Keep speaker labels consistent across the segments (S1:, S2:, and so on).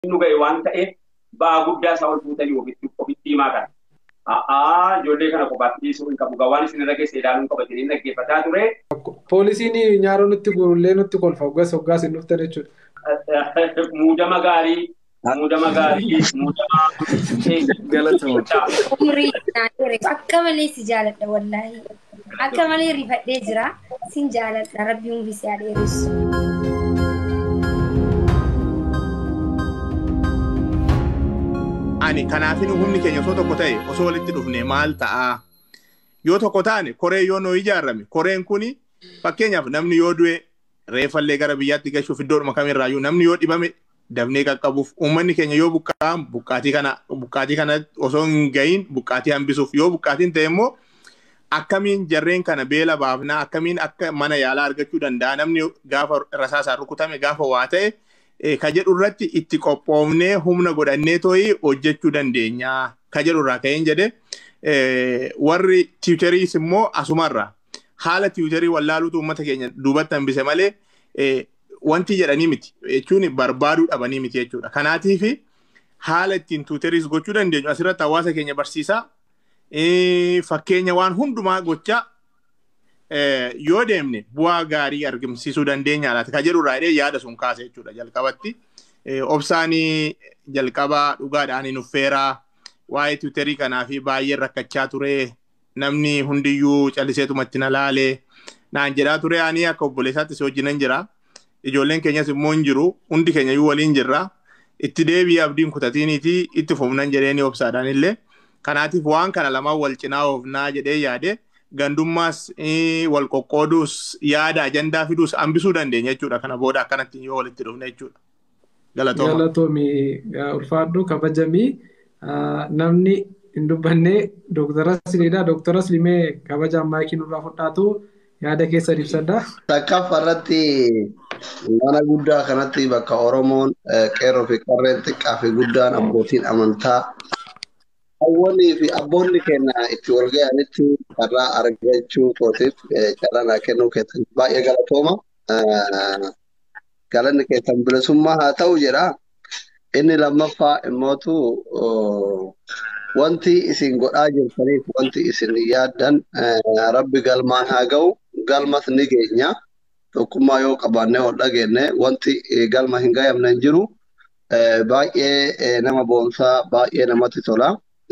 S1: nu ga'e waan ta'eef ba'aa guddaa isaa ol fuutanii ofitti himaa kana. A'aa ijoollee kana qofaatti dhiisuu hin qabu. Gawaan isin irra geesse ilaaluun qabatanii dhaggeeffataa ture.
S2: Poolisiin nyaaroo nutti gurullee nutti kolfa hoggas hoggaas hin dhuftan jechuudha.
S1: Muudama gaarii muudama gaarii muudama
S3: Umurii akka malee si jaaladha wallaahi. Akka malee rifadhee jira. Sin jaaladha rabbi umurii si adeeressu.
S4: Ani kanaafin humni keenya osoo tokko ta'e osoo walitti dhufne maal ta'a? Yoo tokko taane koree yoo nuu ijaarame koreen kuni fakkeenyaaf namni yoo du'e reeffallee gara biyyaatti gashuuf iddoodhuma kamirraayyuu namni yoo dhibame dafnee qaqqabuuf uummanni keenya yoo buqqa'an buqqaatii kana buqqaatii kana osoo hin gahin buqqaatii hambisuuf yoo buqqaatiin ta'e immoo akkamiin jarreen kana beela baafnaa akkamiin akka mana yaalaa argachuu danda'a namni gaafa rasaasaan rukutame gaafa waa ta'e ka jedhu irratti itti qophoofnee humna godhannee tooyi hojjechuu dandeenya ka jedhu irraa ka'een jedhe warri tiwutariis immoo asumarra haala tiwutarii wallaaluutu uummata keenya duubatti hambise malee wanti jedhanii miti jechuun barbaaduu dhabanii miti jechuudha. Kanaatiif haala ittiin tiwutariis gochuu dandeenyu asirratti hawaasa keenya barsiisaa fakkeenya waan hundumaa gochaa yoo deemne bu'aa gaarii argamsiisuu dandeenya laata ka jedhu irraa yaada sun kaase jechuudha jalqabatti. Obsaanii jalqabaa dhugaadhaan nuffeeraa waa'ee tiwutarii kanaa fi baay'ee rakkachaa ture namni hundiyyuu calliseetuma itti na laalee naan jedhaa ture ani akka obboleessaatti si wajjinan jira. Ijoolleen keenyas immoo hin jiru hundi keenya iyyuu waliin jirra. Itti deebii abdiin kutatiiniiti itti fufnan jedheeni obsaadhaan illee. Kanaatiif waan kana lamaan wal cinaa oofnaa jedhee yaade gandummaas wal qoqqooduus yaada ajandaa fiduus hambisuu dandeenya jechuudha. Kana booda akkanatti yoo walitti dhufne jechuudha. Galatooma.
S2: Galatoomii ulfaadhu kabajamii namni hin dubbanne Dooktara Siliidhaa. Dooktara Silimee kabajaan maayikii nurraa fudhaatu yaada keessa ibsadha.
S5: Takkaaf irratti mana guddaa kanatti bakka Oromoon qeerroo fi qarreen xiqqaa fi guddaan abbootiin amantaa hawwanii fi abboonni keenya itti wal ga'anitti carraa argachuu kootiif carraa naa kennuu keessan baay'ee galatooma. Galanni keessan bilisummaa haa ta'u jedha. Inni lammaffaa immootu wanti isin godhaa jirtaniif wanti isin yaaddan rabbi galmaan haa ga'u galmas ni geenya. Tokkummaa yoo qabaannee ol dhageenye wanti galma hin ga'amne hin jiru. Baay'ee nama boonsaa baay'ee namatti tola.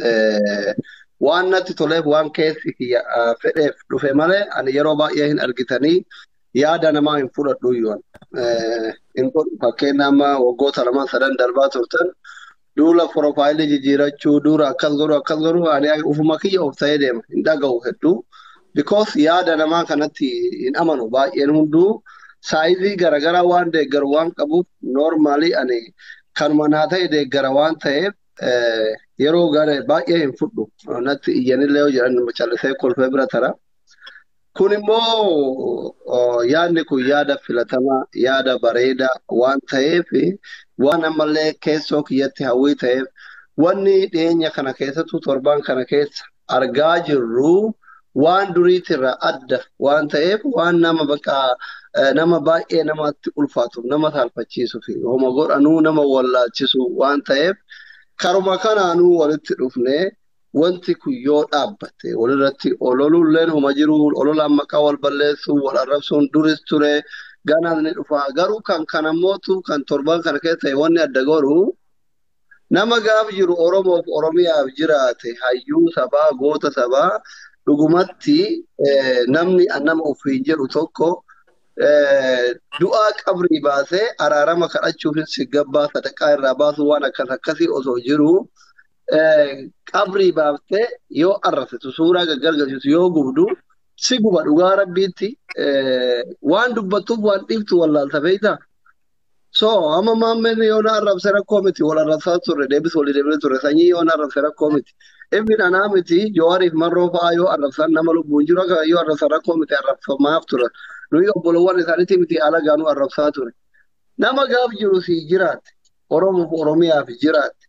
S5: Waan natti toleef waan keessi fedheef dhufe malee ani yeroo baay'ee hin argitanii yaada namaa hin fudhadhu iyyuu. Fakkeenya amma waggoota lama sadan darbaa turtan duula piroofaayilii jijjiirachuu duura akkas godhu akkas godhu ani ufuma kiyya of ta'ee deema hin dhaga'u hedduu. Because yaada namaa kanatti hin amanu baay'een hunduu saayizii garaagaraa waan deeggaru waan qabuuf noormaalii ani kanuma naa ta'e deeggara waan ta'eef yeroo gara baay'ee hin fudhu natti iyyanillee yoo jedhan callisee kolfee bira tara. Kun immoo yaadni kun yaada filatamaa yaada bareedaa waan ta'eef waan ammallee keessoo kiyyatti hawwii ta'eef wanni dhiyeenya kana keessattuu torbaan kana keessa argaa jirru waan duriitirraa adda waan ta'eef waan nama bakka nama baay'ee namatti ulfaatuuf nama saalfachiisuuf homa godhanuu nama wallaalchisu waan ta'eef karuma kanaanuu walitti dhufnee wanti kun yoo dhaabbate walirratti ololuulleen homa jiru ololaan maqaa wal balleessuu wal arrabsuun duris ture ganaan ni dhufa garuu kan kanammootu kan torban kana keessa wanni adda godhu nama gaaf jiru oromoof oromiyaaf jiraate hayyuu sabaa goota sabaa dhugumatti namni nama ofiin jedhu tokko du'aa qabrii baasee araarama kadhachuufis gabbaa sadaqaa irraa baasuu waan akkas akkasii osoo jiru qabrii baaftee yoo arrasitu suuraa gaggargalchisu yoo gubdu si guba dhugaa rabbiitti waan dubbattuuf waan dhiiftu wallaalta feeyta. So amma maammeen yoo na arrabse rakkoo miti wal arrabsaa turre deebis walii deebisee turre sanyii yoo na arrabse rakkoo miti. Ibn anaa miti jowaariif marroo fa'aa yoo arrabsan nama lubbuun jiru yoo arrabsan rakkoo miti arrabsamaaf ture. Nuyi obbolowwan isaaniitii miti alagaa nu arrabsaa ture. Nama gaaf jiru si jiraatte Oromoof Oromiyaaf jiraatte.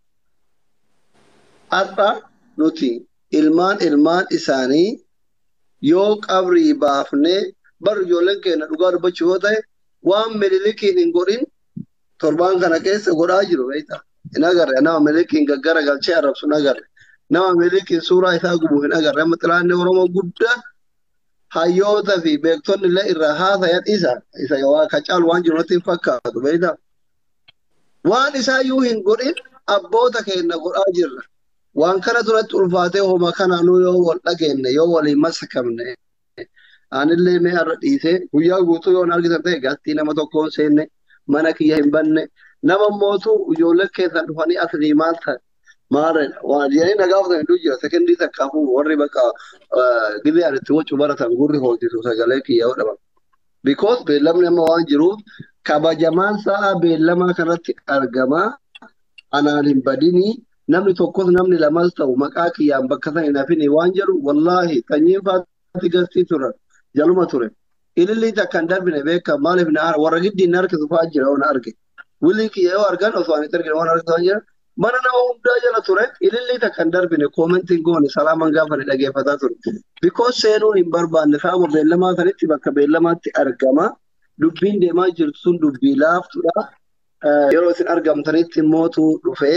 S5: Har'a nuti ilmaan ilmaan isaanii yoo qabrii baafnee bar ijoolleen keenya dhugaa dubbachuu yoo ta'e waan mililikiin hin godhin torbaan kana keessa godhaa jiru beekta. hin agarre nama milikiin gaggara galchee arrabsu hin agarre nama milikiin suuraa isaa gubu hin agarre amma xilaanni oromoo guddaa hayyoota fi beektonni illee irraa haasayan isa isa waa ka caalu waan jiru natti hin fakkaatu beektaa waan isaayyuu hin godhin abboota keenya godhaa jirra waan kana duratti ulfaatee homa kanaanuu yoo wal dhageenne yoo waliin masakamne anillee mee har'a dhiisee guyyaa guutuu yoo argitan ta'e gaazexii nama tokko hin seenne mana kiyya hin banne nama mootu ijoollee keessan dhufanii asii maal ta'e maalidha waan jedhanii nagaa uffatanii hedduu jira sekendii takkaafuu warri bakka gizee ani itti waccu baratan gurri hoosisu sagalee kiyya yoo dhaban. Because beellamni amma waan jiruuf kabajamaan sa'a beellamaa kanatti argamaa anaan hin badinii namni tokkos namni lamas ta'u maqaa kiyyaan bakka sana hin hafine waan jedhu wallaahi sanyiin faatti gastii turan jaluma ture. Ilillii takkan darbine beeka maaliif na warra giddiin na harkisu fa'aa jira na arge. Wilii kiyya yoo argan osoo ani argine waan argisu waan jira. Mana nama hundaa jala ture ilillii takkan darbine koomentiin goone salaaman gaafa ni dhageeffataa ture. Because seenuun hin barbaanne saama beellamaa sanitti bakka beellamaatti argama. Dubbiin deemaa jirtu sun dubbii laaftudha. Yeroo isin argamtanitti mootu dhufee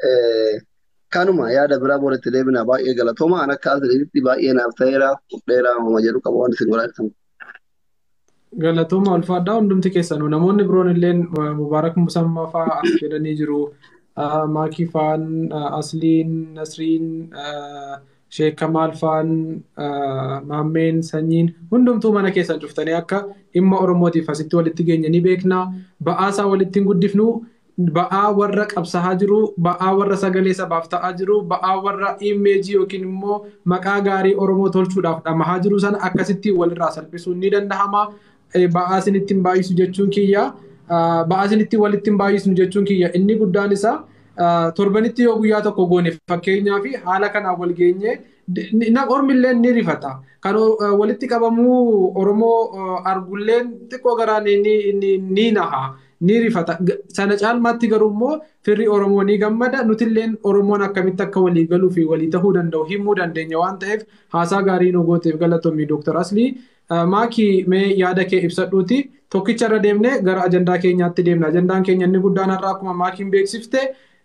S5: kanuma yaada biraa boodatti deebina baay'ee galatooma an akka asiriitti baay'ee naaf ta'eera dheeraa homa jedhu qaba waan isin godhaa jirtan.
S2: Galatooma ulfaadhaa hundumti keessanuu namoonni biroon illee mubaarak musammaa fa'aa as jedhanii jiru. Maakii fa'aan Asliin Nasriin Sheek Kamaal fa'aan Maammeen Sanyiin hundumtuu mana keessan cuftanii akka dhimma Oromootiif asitti walitti geenya ni beekna. Ba'aasaa walitti hin guddifnu. Ba'aa warra qabsahaa jiru, ba'aa warra sagalee sabaaf ta'aa jiru, ba'aa warra imeejii yookiin immoo maqaa gaarii Oromoo tolchuudhaaf dhamahaa jiru sana akkasitti walirraa salphisuun ni danda'ama. Ba'aa isinitti hin baay'isu jechuun kiyya. Ba'aa isinitti walitti hin baay'isnu jechuun kiyya. Inni guddaan isaa torbanitti yoo guyyaa tokko goone fakkeenyaa fi haala kanaan wal geenye ormillee ni rifata. Kan walitti qabamuu Oromoo argulleen xiqqoo garaan ni naha. ni rifata. Sana caalmaatti garuu immoo firri Oromoo ni gammada. Nutilleen Oromoon akkamitti akka walii galuu fi walii tahuu danda'u himuu dandeenya waan ta'eef haasaa gaarii nu gooteef galatoomii Dooktar Aslii. Maakii mee yaada kee ibsadhuuti. Tokkicha irra deemnee gara ajandaa keenyaatti deemna. Ajandaan keenya inni guddaan har'aa akkuma maakiin beeksifte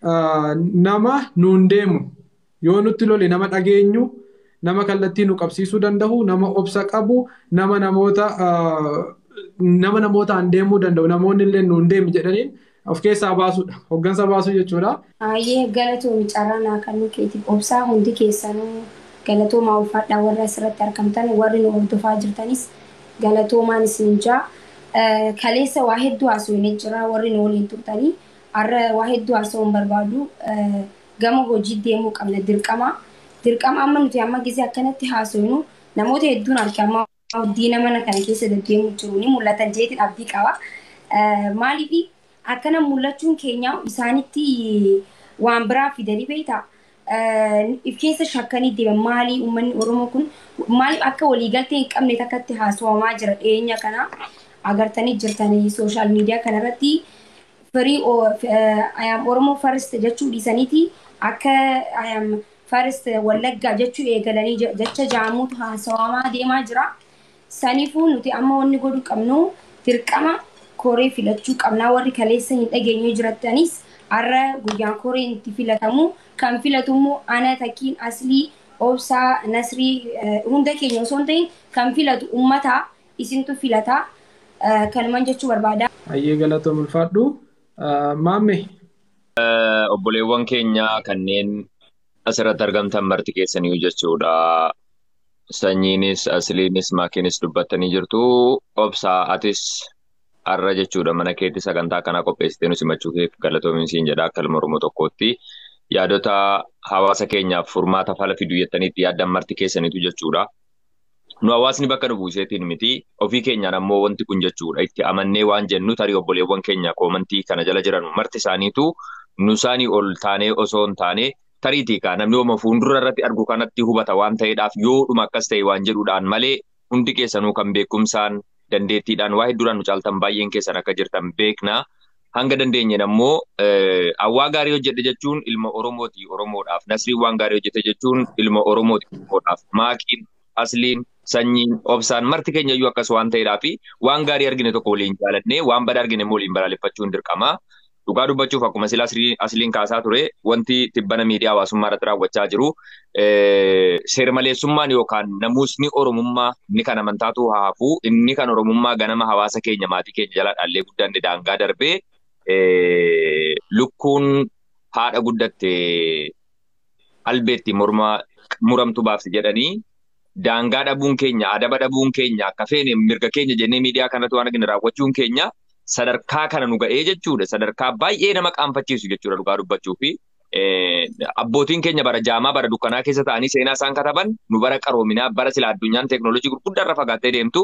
S2: nama nuun deemu yoo nutti lole nama dhageenyu nama kallattii nu qabsiisuu danda'u nama obsa qabu nama namoota nama namootaan deemuu danda'u namoonni illee nuun deemi jedhaniin of keessaa baasuudha hoggansa baasuu jechuudha.
S3: Baay'ee galatoomi carraa kan keetiif obsaa hundi keessanuu galatoomaa ulfaadhaa warra asirratti argamtan warri nu hordofaa jirtanis galatoomaan isin jaa kaleessa waa hedduu haasofnee jira warri nu waliin turtanii har'a waa hedduu haasa'uun barbaadu gama hojii deemuu qabna dirqama dirqama amma nuti amma gisee akkanatti haasofnu namoota hedduun arge amma diina mana kana keessa deddeemuu jiru ni mul'atan jeetiin abdii qaba. Maaliif akkana mul'achuun keenya isaanitti waan biraa fidanii beektaa? If keessa shakkanii deeman maali uummanni Oromoo kun maaliif akka waliigaltee hin qabne takkatti haasawamaa jira dhiyeenya kana agartanii jirtanii sooshaal miidiyaa kanarratti firii ayam Oromoo farist jechuu dhiisaniiti akka ayam farist wallaggaa jechuu eegalanii jecha jaamuutu haasawamaa deemaa jira. Saniifuu nuti amma wanni godhuu qabnu dirqama koree filachuu qabnaa warri kaleessa hin dhageenyu jirattanis har'a guyyaan koreen itti filatamu kan filatu immoo ana takkiin aslii obsaa nasrii hunda keenya osoo hin ta'in kan filatu ummata isintu filata kanuman jechuu barbaada.
S2: Hayyee galatoom ulfaadhu. Maamme.
S6: Obboleewwan keenya kanneen asirratti argamtan marti keessanii jechuudha. sanyiinis asliinis maakiinis dubbattanii jirtu obsaa atis har'a jechuudha mana keetti sagantaa kanaa qopheessitee nu simachuu keef galatoomin siin jedha akka ilma oromoo tokkootti yaadota hawaasa keenyaaf furmaata fala fidu jettaniitti yaaddan marti keessaniitu jechuudha. Nu hawaasni bakka nu buuseetiin miti ofii keenyaan ammoo wanti kun jechuudha itti amannee waan jennu tarii obboleewwan keenya koomantii kana jala jiran marti isaaniitu nu isaanii ol taanee osoo hin taane tariitii kaa namni ooma fuuldura irratti argu kanatti hubata waan ta'eedhaaf yoo dhuma akkas ta'e waan jedhuudhaan malee hundi keessanuu kan beekumsaan dandeettiidhaan waa hedduudhaan nu caaltan baay'een keessan akka jirtan beekna. Hanga dandeenyeen ammoo hawaa gaarii hojjete jechuun ilma Oromooti Oromoodhaaf. Nasriin waan gaarii hojjete jechuun ilma Oromooti Oromoodhaaf. Maakiin, Asliin, Sanyiin, Obsaan marti keenya iyyuu akkas waan ta'eedhaaf waan gaarii argine tokko waliin jaalannee waan badaa argine immoo waliin balaaleffachuun dirqama. Dhugaa dubbachuuf akkuma sila asliin kaasaa ture wanti tibbana miidiyaa hawaasummaa irratti raawwachaa jiru seermaleessummaan yookaan namuusni Oromummaa inni kan amantaatu haafuu inni kan Oromummaa ganama hawaasa keenya maatii keenya jala dhaallee guddaan daangaa darbee lukkuun haadha guddatte albeetti morma muramtu baafti jedhanii daangaa dhabuun keenya adaba dhabuun keenya akka feene mirga keenya jennee miidiyaa kanatti waan arginu raawwachuun keenya sadarkaa kana nu ga'ee jechuudha. Sadarkaa baay'ee nama qaanfachiisu jechuudha dhugaa dubbachuu fi abbootiin keenya bara jaamaa bara dukkanaa keessa ta'anii seenaa isaan kataban nu bara qaroominaa bara sila addunyaan teeknooloojii gurguddaa irra fagaattee deemtu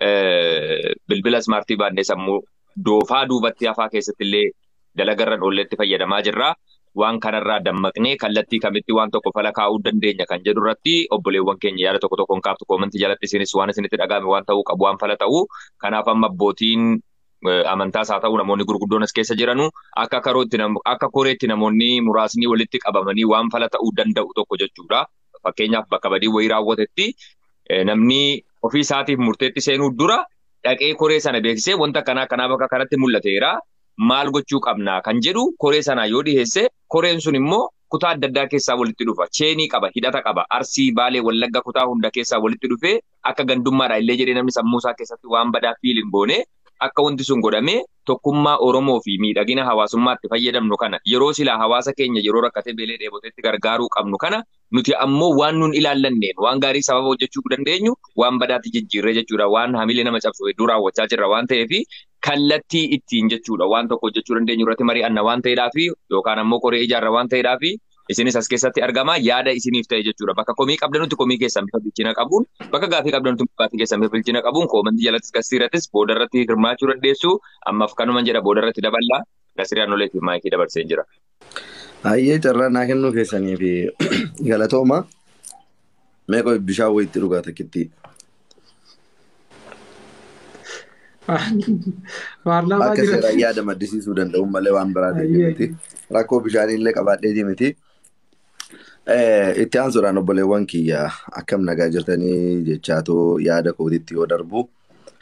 S6: bilbila ismaartii baannee sammuu doofaa duubatti hafaa keessatti illee dalagarran oolleetti fayyadamaa jirra. Waan kanarraa dammaqnee kallattii kamitti waan tokko fala kaa'uu dandeenya kan jedhu irratti obboleewwan keenya yaada tokko tokkoon kaaftu koomantii jalatti isinis waan isinitti dhaga'ame waan ta'uu qabu waan fala ta'u. Kanaaf amma abbootiin amantaas haa ta'u namoonni gurguddoon as keessa jiranu akka karootti akka koreetti namoonni muraasni walitti qabamanii waan fala ta'uu danda'u tokko jechuudha. Fakkeenyaaf bakka badii wayii raawwatetti namni ofii isaatiif murteetti seenuu dura dhaqee koree sana beeksisee wanta kanaa kanaa bakka kanatti mul'ateera. Maal gochuu qabnaa kan jedhu koree sanaa yoo dhiyeesse koreen sun immoo kutaa adda addaa keessaa walitti dhufa. Cheenii qaba, hidhata qaba. Arsii, Baalee, Wallagga kutaa hunda keessaa walitti dhufee akka gandummaadha illee jedhee namni sammuu isaa keessatti waan badaa fiiliin goone akka wanti sun godhamee tokkummaa Oromoo fi miidhagina hawaasummaatti fayyadamnu kana yeroo silaa hawaasa keenya yeroo rakkatee beelee dheebotetti gargaaruu qabnu kana nuti ammoo waan nun ilaallanneen waan gaarii sababa hojjechuu dandeenyu waan badaatti jijjiirree jechuudha waan hamilee nama cabsu hedduu raawwachaa jirra waan ta'eef kallattii ittiin jechuudha waan tokko hojjechuu dandeenyu irratti mari'anna waan ta'eedhaaf yookaan ammoo koree ijaarra waan ta'eedhaaf isinis as keessatti argama yaada isiniif ta'e jechuudha bakka komii qabdanutti komii keessan bifa bilchina qabuun bakka gaafii qabdanutti gaafii keessan bifa bilchina qabuun koomantii jalattis gasiirrattis boodarratti hirmaachuu dandeessu ammaaf kanuman jedha boodarratti daballaa gasiraan oleetiif maayikii dabarsee jira.
S7: Hayyee carraa naa kennuu keessanii fi galatooma meeqa bishaan wayitti dhugaa takkitti.
S2: Paarlaamaa
S7: Akka
S2: jira.
S7: seeraan yaada maddisiisuu danda'u malee waan biraa ta'e miti. Rakkoo bishaaniillee qabaadheeti miti. Itti aansuudhaan obboleewwan kiyya akkam nagaa jirtanii jechaatoo yaada kootitti yoo darbu.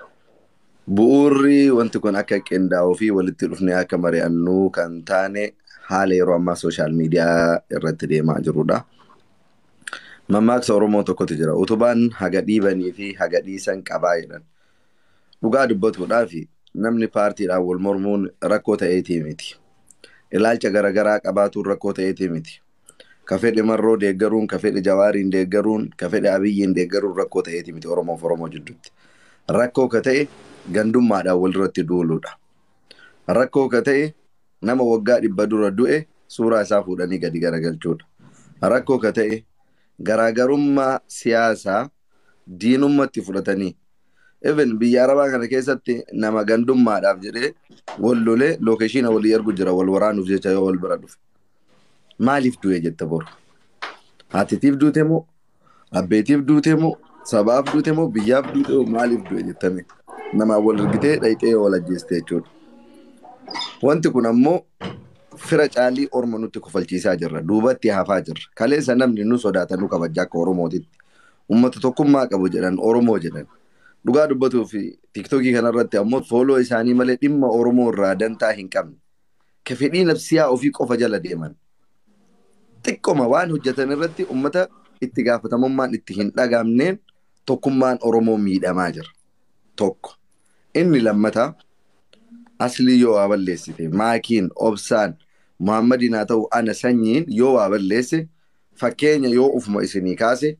S7: Bu'uurri wanti kun akka qindaa'uu fi walitti dhufnee akka mari'annu kan taane haala yeroo ammaa sooshaal miidiyaa irratti deemaa jirudha. Mammaaksa Oromoo tokkotu jira. Utubaan haga dhiibanii fi haga dhiisan qabaa jedhan. Dhugaa dubbatuudhaaf namni paartiidhaan wal mormuun rakkoo ta'eetii miti. Ilaalcha garaagaraa qabaatuun rakkoo ta'eetii miti. Ka fedhe marroo deeggaruun, ka fedhe jawaariin deeggaruun, ka fedhe abiyyiin deeggaruun rakkoo ta'eetii miti Oromoof Oromoo jidduutti. Rakkoo ka ta'e gandummaadhaan walirratti duuluudha. Rakkoo ka ta'e nama waggaa dhibba dura du'e suuraa isaa fuudhanii gadi garagalchuudha. Rakkoo ka ta'e garaagarummaa siyaasaa diinummaatti fudhatanii even biyya arabaa kana keessatti nama gandummaadhaaf jedhee wal lolee lookeeshiina walii ergu jira wal waraanuuf jecha yoo wal bira dhufe. Maaliif du'e jette boru? Haatitiif duute moo? Abbeetiif duute moo? Sabaaf duute moo? Biyyaaf duute moo? Maaliif du'e jettame? Namaa wal ergitee dhayxee wal ajjeeste jechuudha. Wanti kun ammoo fira caalii orma nutti kofalchiisaa jirra. Duubatti hafaa jirra. Kaleessa namni nu sodaatan nu kabajaa akka Oromootitti. Uummata tokkummaa qabu jedhan Oromoo jedhan. Dhugaa dubbatuu fi tiiktookii kanarratti ammoo fooloo isaanii malee dhimma Oromoo irraa dantaa hin qabne. Ka fedhii nafsiyaa ofii qofa jala deeman. Xiqqoma waan hojjetan irratti uummata itti gaafatamummaan itti hin dhagamneen tokkummaan Oromoo miidhamaa jira. Tokko. Inni lammataa aslii yoo waa balleessite maakiin obsaan muhammadiin haa ta'u ana sanyiin yoo waa balleesse fakkeenya yoo ufuma isinii kaase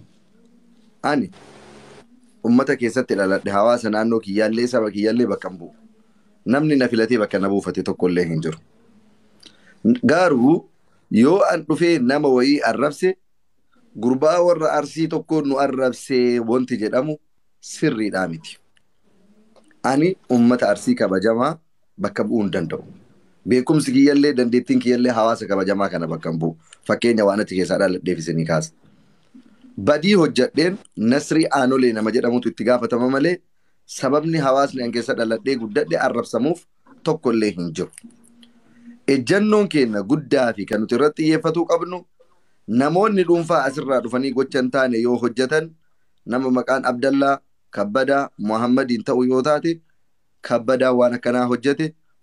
S7: ani ummata keessatti dhaladhe hawaasa naannoo kiyyaallee saba kiyyaallee bakka hin bu'u. Namni na filatee bakka na buufate tokkollee hin jiru. Garuu yoo an dhufee nama wayii arrabse gurbaa warra arsii tokko nu arrabsee wanti jedhamu sirriidhaa miti. Ani ummata arsii kabajamaa bakka bu'uu hin danda'u. Beekumsi kiyyallee dandeettiin kiyyallee hawaasa kabajamaa kana bakka hin bu'u. Fakkeenya waan achi keessaa dhaladheef isinii kaasa. Badii hojjadheen Nasrii Aanolee nama jedhamutu itti gaafatama malee sababni hawaasni an keessa dhaladhee guddadhe arrabsamuuf tokkollee hin jiru. Ejjannoon keenya guddaa fi kan nuti irratti xiyyeeffatuu qabnu namoonni dhuunfaa asirraa dhufanii gocha hin taane yoo hojjetan nama maqaan Abdallaa Kabbadaa Muhammadiin ta'u yoo taate Kabbadaa waan akkanaa hojjete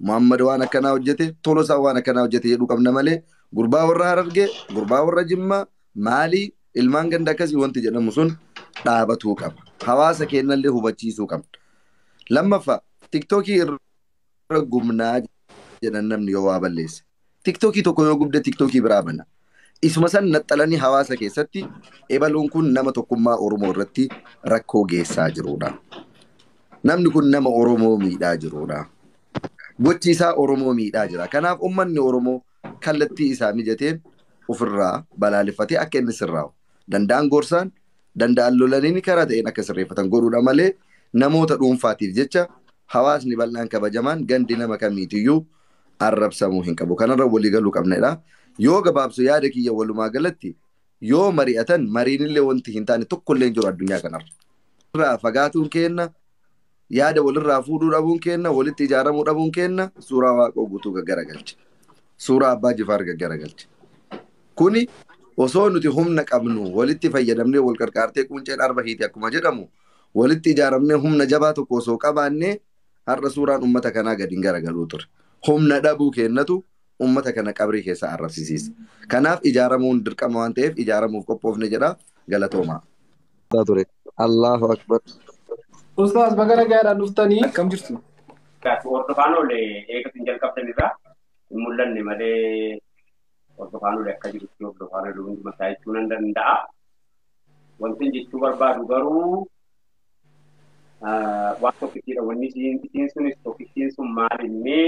S7: Muhammad waan akkanaa hojjete Tolosaa waan akkanaa hojjete jedhu qabna malee gurbaa warra Harargee gurbaa warra Jimmaa maalii ilmaan ganda akkasii wanti jedhamu sun dhaabatuu qaba. Hawaasa keenyallee hubachiisuu qabna. Lammaffaa tiktookii irra gubnaa jedhan namni yoo waa balleesse. Tiktookii tokko yoo gubde tiktookii biraa bana. Isuma san naxxalanii hawaasa keessatti ebaluun kun nama tokkummaa Oromoo irratti rakkoo geessaa jirudha. Namni kun nama Oromoo miidhaa jirudha. Gochi isaa Oromoo miidhaa jira. Kanaaf uummanni Oromoo kallattii isaa mijateen ofirraa balaaleffatee akka inni sirraa'u. Danda'an gorsaan, danda'an lolaniin karaa ta'een akka sirreeffatan godhuudha malee namoota dhuunfaatiif jecha hawaasni bal'aan kabajamaan gandi nama kamiitiyyuu arrabsamuu hin qabu. Kanarra walii galuu qabnedha. Yoo gabaabsu yaada kiyya walumaa galatti yoo mari'atan mariinillee wanti hin taane tokkollee hin jiru addunyaa kanarra. Irraa fagaatuun keenna yaada walirraa fuudhuu dhabuun keenna walitti ijaaramuu dhabuun keenna suuraa waaqoo guutuu gaggaragalche. Suuraa abbaa jifaar gaggaragalche. Kuni osoo nuti humna qabnu walitti fayyadamnee wal qarqaartee qunceen arba hiiti akkuma jedhamu walitti ijaaramnee humna jabaa tokko osoo qabaannee har'a suuraan uummata kanaa gadi hin garagaluu ture. Humna dhabuu keennatu uummata kana qabrii keessa arrabsisiisa. Kanaaf ijaaramuun dirqama waan ta'eef ijaaramuuf qophoofne jedha galatoomaa. ture. Allahu akbar.
S2: Ustaas bagara gaadhaan dhuftanii akkam jirtu?
S1: Hordofaan oolee eegatuun jalqabdan irraa hin mul'anne malee hordofaan oolee akka jirutti hordofaan oolee hundi mataa jechuu nan danda'a. Wanti jechuu barbaadu garuu waan tokkittiidha. Wanni isiin sunis tokkittiin sun maal innee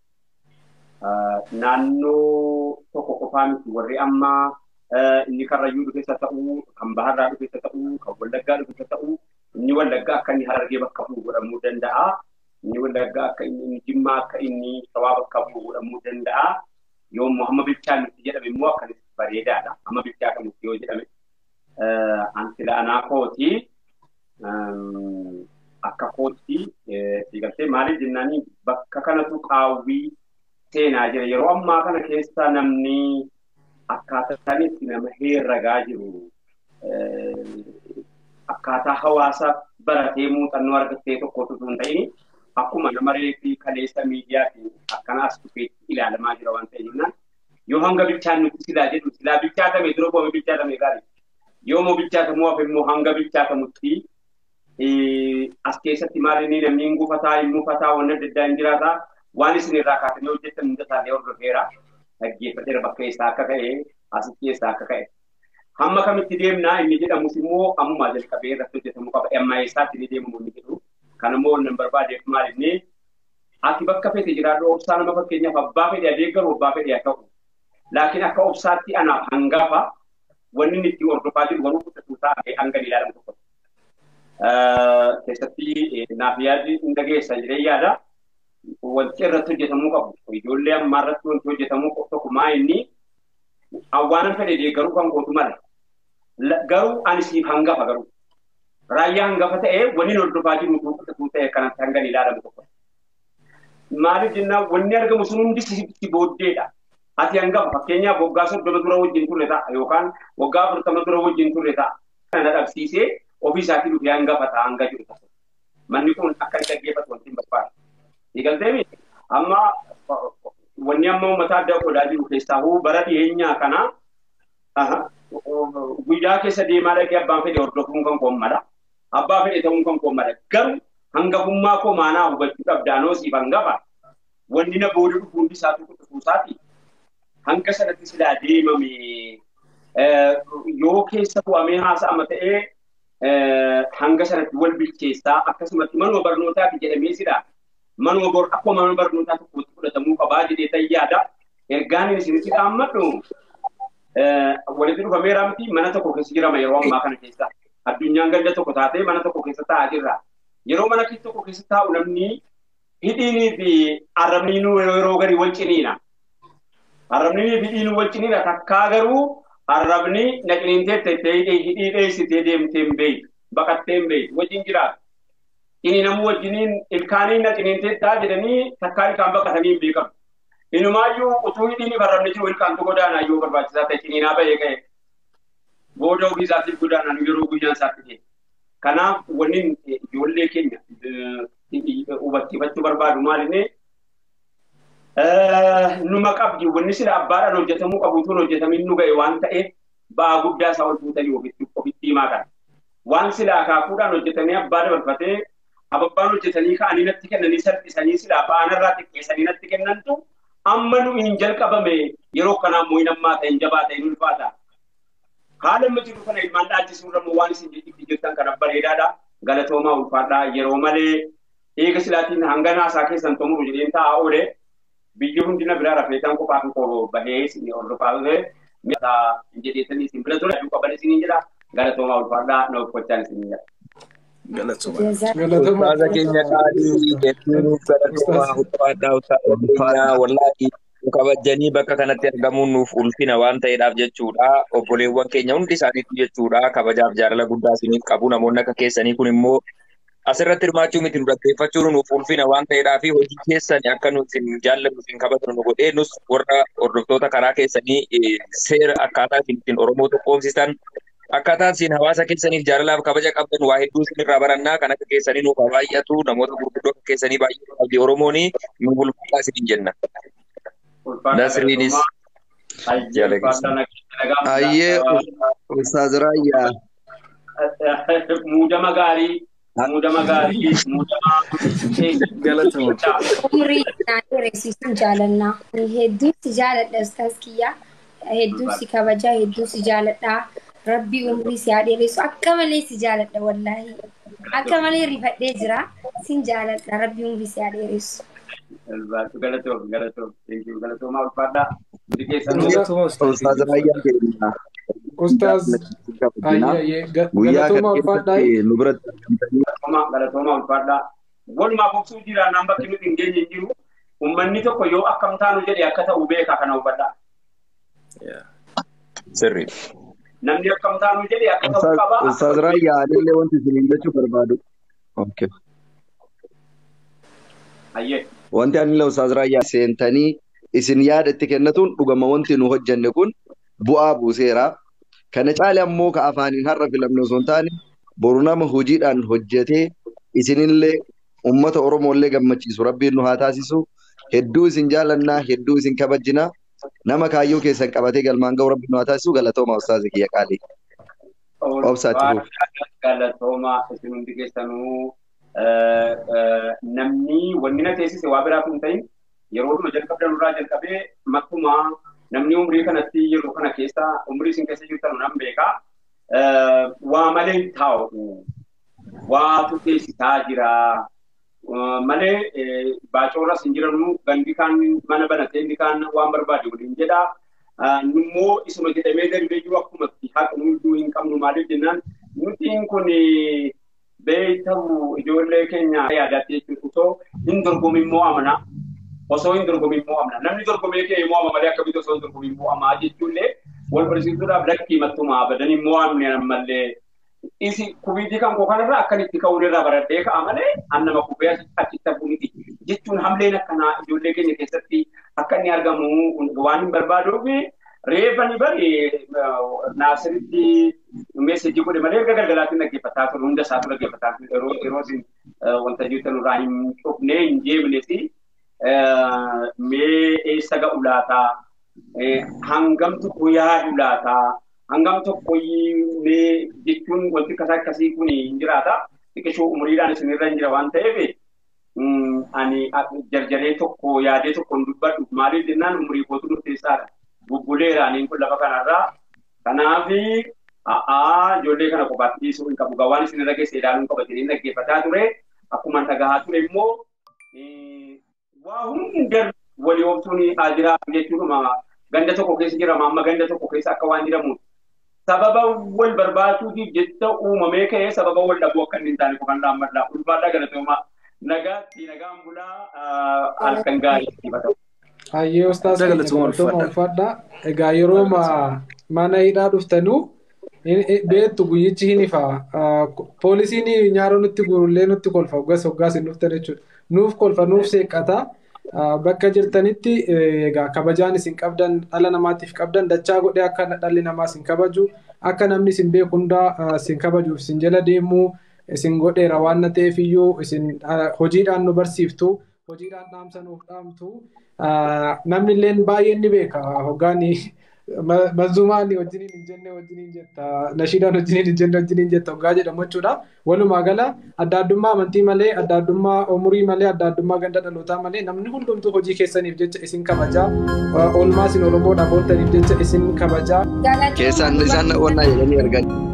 S1: naannoo tokko qofaa miti warri amma inni karrayyuu dhufeessa ta'uu kan baharraa dhufeessa ta'uu kan wallaggaa dhufeessa ta'uu inni wallaggaa akka inni harargee bakka bu'u godhamuu danda'a. Inni wallaggaa akka inni jimmaa akka inni shawaa bakka bu'u godhamuu danda'a. Yoommoo hamma bilchaan nutti jedhame immoo akkanis bareedaadha. Hamma bilchaata nutti yoo jedhame. Ansila anaa kooti akka kootti siigaltee maaliif jennaanii bakka kanatu qaawwii seenaa jira. Yeroo ammaa kana keessa namni akkaataa itti nama herragaa jiru akkaataa hawaasa baratee muuxannoo argattee tokkotu sun ta'ini akkuma nama reefi kaleessa miidiyaatiin akkanaas dhufeetti ilaalamaa jira waan ta'e jennaan yoo hanga bilchaan nuti silaa jedhu silaa bilchaatame dura boome bilchaatame gaarii yoo moo bilchaatamu hafe immoo hanga bilchaatamutti as keessatti maal inni namni hin gufataa hin mufataa waan adda addaa hin jiraataa waan isin irraa kaatanii hojjettan hunda isaallee hordofeera dhaggeeffateera bakka eessaa akka ka'e asitti eessaa akka ka'e. Hamma kamitti deemnaa inni jedhamus immoo ammumaa jalqabee irratti hojjetamuu qaba. Amma eessaatti ni deemamu inni jedhu. Kan immoo wannan barbaadeef maal inni ati bakka fedhe jiraadhu obsaa nama fakkeenyaaf abbaa fedhe adeeggaru abbaa fedhe haa ta'u. Laakiin akka obsaatti anaaf hangafa wanni inni itti hordofaa jiru garuu kutatuu taa'ee hanga ilaalamu tokko. Keessatti naaf yaadni hin dhageessa jedhee yaada. Wanti irratti hojjetamuu qabu. Ijoollee ammaa irratti wanti hojjetamuu qabu tokko maa inni awwaanan fedhe deeggaruu kan gootu mala. Garuu ani siif hangafa garuu. Raayyaa hangafa ta'ee wanni hordofaa jiru kutatuu ta'e kanatti hanga ilaalamu tokko. Maaliif jennaan wanni argamu sun hundi si booddeedha. Ati hangafa fakkeenyaaf waggaa soddoma dura wajjin turre ta'a yookaan waggaa afurtama dura wajjin turre ta'a. Kana dhabsiisee ofii isaatii dhufee hangafa ta'a hanga jiru ta'a. Manni kun akka inni dhaggeeffatu wanti hin barbaadu. Eegalteemi amma wanni amma uummata adda godhaa jiru keessaa bara dhiyeenyaa kana guyyaa keessa deemaa dhaqee abbaan fedhe hordofuun kan koommadha. Abbaa fedhe ta'uun kan koommadha. Garuu hangafummaa koo maanaa hubachuu qabdaanoo siif hangafa. Wanni na booda dhufu hundi isaatu kutufuusaati. Hanga sanatti silaa deemame yoo keessa bu'amee haasa'ama ta'ee hanga sanatti wal bilcheessaa akkasumatti manuma barnootaati jedhamee silaa manuma bor akkuma mana barnootaa tokkotti fudhatamuu qabaa jedhee tayyaadha. Ergaan isinitti dhaammadhu walitti dhufameera miti mana tokko keessa jirama yeroo ammaa kana keessa. Addunyaan ganda tokko taatee mana tokko keessa taa'aa jirra. Yeroo mana tokko keessa taa'u namni hidhiinii fi arrabniinuu yeroo garii wal ciniina. Arrabnii fi hidhiinuu wal ciniina takkaa garuu arrabni naqiniintee tettee hidhii dheessitee deemtee hin beeku. Baqattee hin beeku. Wajjin jiraatu. Inni namuu wajjiniin ilkaanii naqiniintee taa jedhanii takkaa ilkaan baqatanii hin beekamu. Inumaayyuu utuu hidhiin arrabni jiru ilkaantu godaanaa yoo barbaachisaa ta'e ciniinaa bahee ka'e. Booda ofii isaatiif godaanaan yeroo guyyaan isaatti ta'e. Kanaaf wanni ijoollee keenya hubachiifachuu barbaadu maal inni numa qabdi wanni sila abbaadhaan hojjetamuu qabuutuun hojjetamin nu ga'e waan ta'eef ba'aa guddaa isaa ol fuutanii ofitti ofitti himaa kana. Waan sila akaakuudhaan hojjetamee abbaa dabarfatee ababbaan hojjetanii ka'anii natti kennanii salphisanii sila ba'aanarraa xiqqeessanii natti kennantu amma nu hin jalqabame yeroo kanaa immoo hin ammaa ta'e hin jabaa ta'e hin ulfaata. Haala amma jiru kana ilmaan dhaachisuu irra waan isin itti jirtan kana bareedaadha. Galatoomaa ulfaadhaa yeroo malee eega silaatiin hanga naasaa keessan xumuru jedheen taa'aa oole biyyi hundina biraa rafeetaan qofaa fi koo bahee isin hordofaa ture mi'a jedheetanii isin bira ture aduu qaban isin jira galatoomaa ulfaadhaa na uffachaan isin jira.
S8: Ustaaza keenya qaalii hedduu galatoomaa ulfaadhaa ulfaadhaa wallaahi kabajanii bakka kanatti argamuun nuuf ulfina waan ta'eedhaaf jechuudha. Obboleewwan keenya hundi isaaniitu jechuudha. Kabajaaf jaalala guddaa isiniif qabu. Namoonni akka keessanii kun immoo asirratti hirmaachuu miti nu dhaggeeffachuun nuuf ulfina waan ta'eedhaaf hojii keessan akka nu isin jaallannu isin kabajnu nu godhee nus warra hordoftoota karaa keessanii seera akkaataa isin ittiin Oromoo tokkoomsisan akkaataan isin hawaasa keessaniif jaalalaaf kabaja qabdan waa hedduu isin irraa barannaa kan akka keessanii nuuf baay'atu namoota gurguddoo akka keessanii baay'atu qabdi Oromoon nu bulfadhaa isin jenna. Nasriinis
S5: Ayyee Ustaaz Raayyaa.
S1: Muudama gaarii muudama gaarii muudama
S3: Umrii naannoo reessisuun jaalannaa. Hedduu si jaaladha Ustaaz Kiyyaa. Hedduu si kabajaa, hedduu si jaaladha. Rabbi umrii si haa dheeressu. Akka malee si jaaladha wallaahi. Akka malee rifadhee jira. Sin jaaladha. Rabbi umrii si haa dheeressu.
S1: Galatoom galatoom galatoomaa ulfaadhaa. Hundi keessanuu
S5: Ustaaz Raayyaa keenya.
S2: Ustaaz Ayyee
S5: Guyyaa
S2: galatoomaa
S5: kana
S2: ulfaadhaa.
S5: keessatti nu biratti
S1: galatoomaa galatoomaa ulfaadhaa. Walumaa boksuu jira naan bakki nuti hin geenye hin jiru. Uummanni tokko yoo akkam taanu jedhe akka ta'u beeka kana hubadhaa.
S8: sirri.
S1: Namni akkam taanu jedhe akka ta'u qaba.
S5: Ustaaz Raayyaa anillee wanti isin jechuu barbaadu. Okay.
S1: Ayyee.
S5: Wanti anillee Ustaaz Raayyaa seentanii isin yaada itti kennatuun dhugama wanti nu hojjenne kun bu'aa buuseera. Kana caale ammoo ka afaaniin har'a filamne osoo hin taane boru nama hojiidhaan hojjetee isinillee uummata Oromollee gammachiisu rabbiin nu haa taasisu. Hedduu isin jaalannaa, hedduu isin kabajjinaa. Nama kaayyoo keessan qabatee galmaan ga'u rabbiin nu haa taasisu galatooma Ustaaz Kiyya Qaalii. Obsaatti fuuf.
S1: Galatoomaa isin hundi keessanuu namni wanni na teessise waa biraatu hin ta'in yeroo dhuma jalqabdan irraa jalqabee makkumaa namni umrii kanatti yeroo kana keessa umrii isin keessa jirtan nan beekaa waa malee hin taa'u waatu teessisaa jira malee baacoorras hin jiranu gandi kaan mana banatee inni kaan waan barbaade waliin jedha nummoo isuma jedhamee darbee jiru akkumatti haqa hunduu hin qabnu maaliif jennaan nutiin kun beektamu ijoollee keenya yaadaatti jechuudha osoo hin dorgomin immoo amana osoo hin dorgomin immoo amana namni dorgomee kee immoo ama malee akkamitti osoo hin dorgomin immoo amaa jechuullee wal barsiisuudhaaf lakkii mattuma abadan immoo amne ammallee isi kubiitii kan koo kanarraa akkanitti ka'uun irraa baradhee ka'a malee annama kubee achitti hafu miti jechuun hamleen akkanaa ijoollee keenya keessatti akka inni argamu waan hin barbaaduuf reefa ni bari naasiritti meesajii godhe malee erga galgalaatti dhaggeeffataa ture hunda isaatu dhaggeeffataa ture yeroo yeroo isin wanta jirtan irraa hin cufnee hin jeemne si mee eessa ga'u laataa hangam tokko yaadu laataa hangam tokko mee jechuun wanti akkas akkasii kun hin jiraata xiqqishoo umuriidhaan isinirra hin jira waan ta'eef ani jarjaree tokko yaadee tokko hin dubbadhu maaliif jennaan umurii kootu murteessaadha. bubbuleera aniin kun lafa kanarraa kanaaf a'aa ijoollee kana qofaatti dhiisuu hin qabu gawaan isin irra geesse ilaaluun qaba jedhee dhaggeeffataa ture akkuma dhagahaa ture immoo waa hunda walii oobsuun haa jiraatu jechuudha ganda tokko keessa jirama amma ganda tokko keessa akka waan jedhamu sababa wal barbaachuutiif jecha uumamee ka'ee sababa wal dhabuu akka inni hin taane qofan dhaammadha ulfaadhaa galatoomaa nagaatti nagaan bulaa halkan gaarii itti ta'u.
S2: Hayyee ustaas galatoomaa ulfaadhaa. Egaa yeroo mana hidhaa dhuftanuu beektu guyyichi hin ifa. Poolisiin nyaara nutti gurullee nutti kolfa hoggas hoggaas hin dhuftan jechuudha. Nuuf kolfa nuuf seeqqata. Bakka jirtanitti egaa kabajaan isin qabdan dhala namaatiif qabdan dachaa godhee akka dhalli namaa isin kabaju akka namni isin beeku hundaa isin kabajuuf isin jala deemuu isin godheera waan na ta'eef iyyuu isin hojiidhaan nu barsiiftu hojiidhaan dhaamsanuuf dhaamtu. Namni illee baay'een ni beeka hoggaan Mazzumaan wajjiniin hin jenne wajjiniin jetta nashiidaan wajjiniin hin jenne wajjiniin jetta hoggaa jedhamu jechuudha. Walumaa gala adda addummaa amantii malee adda addummaa umurii malee adda addummaa ganda dhalootaa malee namni hundumtuu hojii keessaniif jecha isin kabajaa oolmaa isin oromoodhaaf ooltaniif jecha isin kabajaa.
S7: Keessaan isaan onnaa jedhanii argan.